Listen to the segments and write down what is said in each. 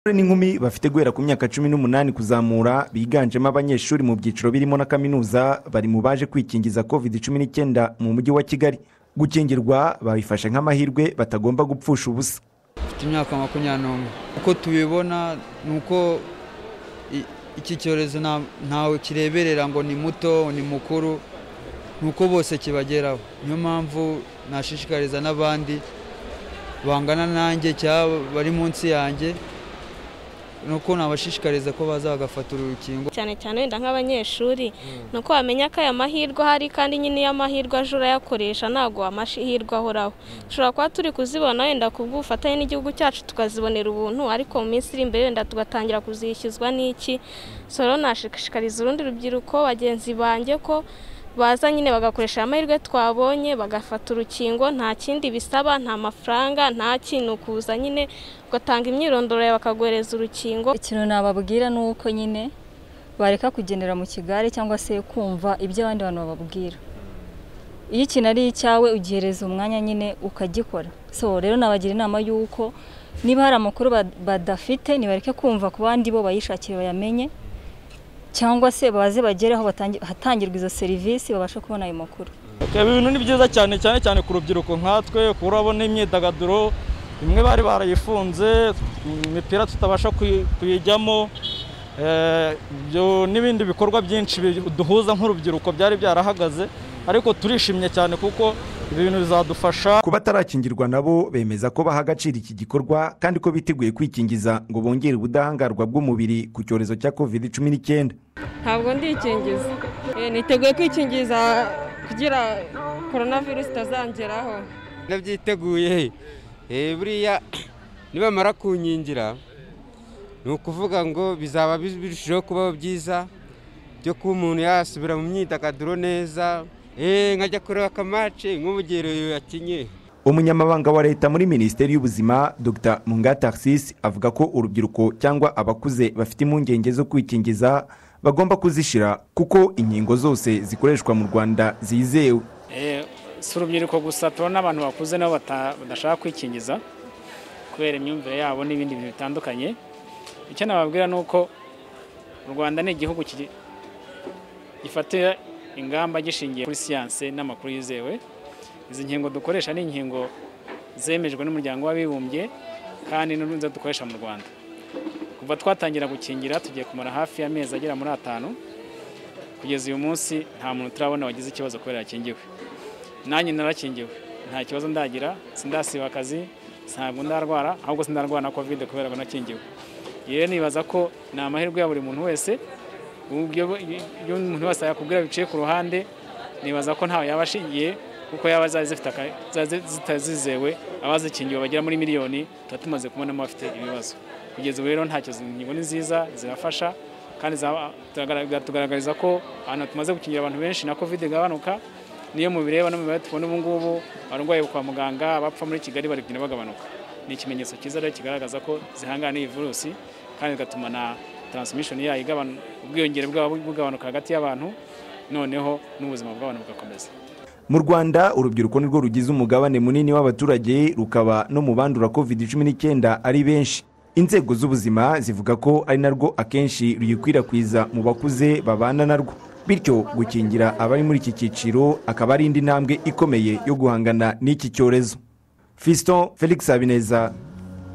abasore n'inkumi bafite guhera ku myaka cumi n'umunani kuzamura biganjemo abanyeshuri mu byiciro birimo na kaminuza bari mu baje kwikingiza covid cumi n'icyenda mu mujyi wa kigali gukingirwa babifashe nk'amahirwe batagomba gupfusha ubusa mfite imyaka makumyabiri n'umwe uko tubibona ni uko i- iki cyorezo nta- ntawe kireberera ngo ni muto ni mukuru ni uko bose kibageraho niyo mpamvu nashishikariza n'abandi bangana nanjye cyangwa bari munsi yanjye ni uko nabashishikariza ko baza bagafata uru rukingo cyane cyane wenda nk'abanyeshuri ni uko wamenya ko aya mahirwe ahari kandi nyine iyo amahirwe aje urayakoresha ntabwo amahirwe ahoraho dushobora kuba turi kuzibona wenda ku bw'ubufatanye n'igihugu cyacu tukazibonera ubuntu ariko mu minsi iri imbere wenda tugatangira kuzishyuzwa n'iki so rero nashishikariza urundi rubyiruko bagenzi banjye ko baza nyine bagakoresha aya mahirwe twabonye bagafata urukingo nta kindi bisaba nta mafaranga nta kintu kuza nyine ugatanga imyirondoro yawe bakaguhereza urukingo ikintu nababwira ni uko nyine bareka kugendera mu kigare cyangwa se kumva ibyo abandi bantu bababwira iyo ikintu ari icyawe ugihereza umwanya nyine ukagikora so rero nabagira inama y'uko niba hari amakuru ba- badafite nibareke kumva ku bandi bo bayishakire bayamenye cyangwa se baze bagere aho batangi- hatangirwa izo serivisi babashe kubona ayo makuru Ibi bintu ni byiza cyane cyane cyane ku rubyiruko nkatwe kuko urabona imyidagaduro imwe bari barayifunze imipira tutabasha kuyi- kuyijyamo eh, ibyo n'ibindi bikorwa byinshi bi- duhuza nk'urubyiruko byari byarahagaze ariko turishimye cyane kuko ibi bintu bizadufasha ku batarakingirwa nabo bemeza ko baha agaciro iki gikorwa kandi ko biteguye kwikingiza ngo bongere ubudahangarwa bw'umubiri ku cyorezo cya covid cumi n'icyenda ntabwo ndikingiza Eh, niteguye kwikingiza kugira korona virusi itazangeraho nabyiteguye Eh, buriya nibamara kunkingira ni ukuvuga ngo bizaba bi- birushijeho kubaho byiza byo kuba umuntu yasubira mu myidagaduro neza Eh, nkajya kureba akamace nk'ubugerero yakinye umunyamabanga wa leta muri minisiteri y'ubuzima dr munga taxis avuga ko urubyiruko cyangwa abakuze bafite impungenge zo kwikingiza bagomba kuzishira kuko inkingo zose zikoreshwa mu rwanda zizewe Eh, si urubyiruko gusa tubona n'abantu bakuze nabo bata- badashaka kwikingiza kubera imyumvire yabo n'ibindi bintu bitandukanye icyo nababwira ni uko u rwanda ni igihugu kigi- gifatira ingamba gishingiye kuri siyanse n'amakuru yizewe izi nkingo dukoresha ni inkingo zemejwe n'umuryango w'abibumbye kandi n'urundi dukoresha mu rwanda kuva twatangira gukingira tugiye kumara hafi y'amezi agera muri atanu kugeza uyu munsi nta muntu turabona wagize ikibazo kubera yakingiwe nanjye narakingiwe nta kibazo ndagira sindasiba akazi ntabwo ndarwara ahubwo sindarwara na kovide kubera ko nakingiwe rero nibaza ko ni amahirwe ya buri muntu wese uburyo iyo umuntu wese yakubwira biciye ku ruhande nibaza ko ntawe yaba ashingiye kuko yaba zari zifite aka- zari zitazizewe abazikingiwe bagera muri miliyoni tuba tumaze kubonamo abafite ibibazo kugeza ubu rero ntacyo inkingo ni nziza zirafasha kandi zaba- turagaragara- tugaragariza ko ahantu tumaze gukingira abantu benshi na kovide igabanuka niyo mubireba no mu mibare tubona ubu ngubu abarwayi kwa muganga abapfa muri kigali bari kugenda bagabanuka ni ikimenyetso cyiza rero kigaragaza ko zihangana n'iyi virusi kandi bigatuma na taransimition yayo igabanu- ubwiyongere bwabo bugabanuka hagati y'abantu noneho n'ubuzima bw'abantu bugakomeza mu rwanda urubyiruko nirwo rugize umugabane munini w'abaturage rukaba no mu bandura covid cumi n'icyenda ari benshi inzego z'ubuzima zivuga ko ari narwo akenshi ruyikwirakwiza mu bakuze babana narwo bityo gukingira abari muri iki cyiciro akaba ari indi ntambwe ikomeye yo guhangana n'iki cyorezo fiston felix habineza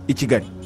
i kigali